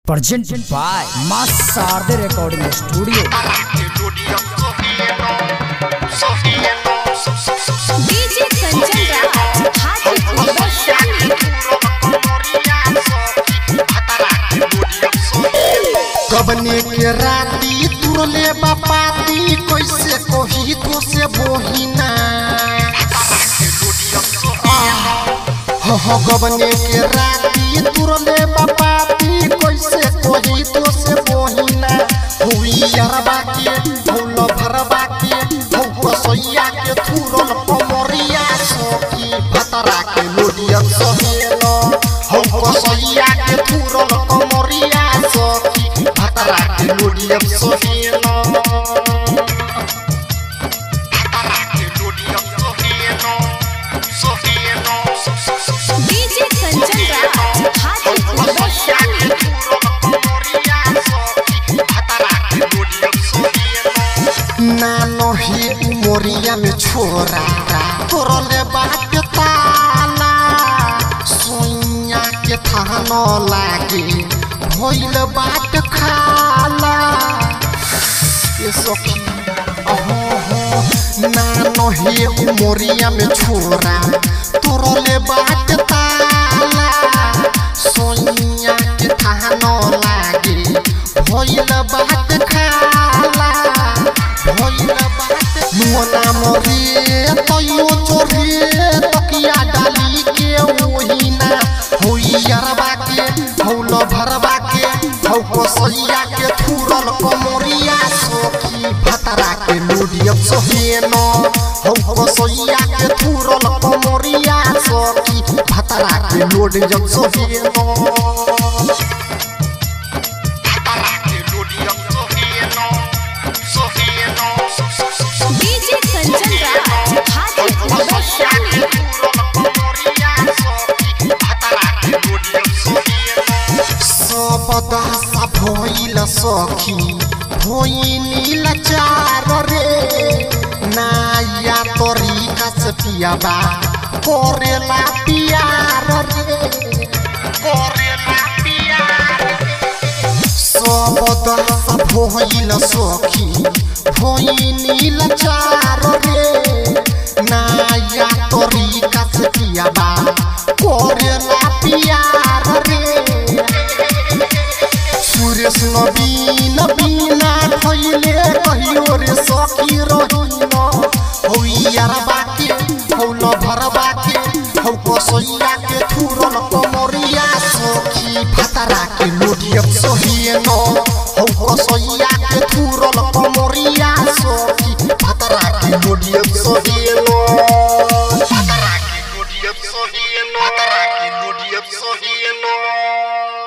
presented by Mas Sarde Recording Studio. DJ Kanchan Raj Hajipur बरसाने कबने के राती तुरले बापाती कैसे कोही तो से बोहिना हो हो गबने के राती तुरले बापाती कैसे कोही तो से बोहिना हुई यरबा के भौल भरबा के हौ कसैया के थुरल कमरिया सखी भतरा के लोडिया सहेलो हौ कसैया के थुरल कमरिया सखी भतरा के लोडिया सहेलो डीजे कंचन राज हाजीपुर बरसाने नानो ही उमरिया में छोरा तोरले बात ताला सोइया के थानो लागे भइल बात खाला ये सखी अहो हो नानो ही उमरिया में छोरा तोरले बात ताला सोइया के थानो लागे भइल बात खाला भइल बात नुआ नाम रे तयो चोरे तकिया डाली के ओहिना होई यरबा के हौल भरबा के हौ कसैया के थुरल कमरिया सखी भतरा के लोडिया सहेनो हौ कसैया के थुरल कमरिया सखी भतरा के लोडिया सहेनो डीजे कंचन राज हाजीपुर बरसाने सबदा सा भइल सखी भइनी लाचार रे नाया तरीका से पियाबा करेला पियार रे करेला पियार सबदा सा भइल सखी भइनी लाचार रे नाया तरीका से पियाबा करेला पियार रे सुरेश नवीन बिना खैले कहियो रे सखी रहिन हौ यारबा के हौ लभरबा के हौ कसैया के थुरल कमरिया सखी भतरा के लोडिया सहिन हौ कसैया के थुरल कमरिया सखी भतरा के लोडिया सहिन भतरा के लोडिया सहिन भतरा के लोडिया सहिन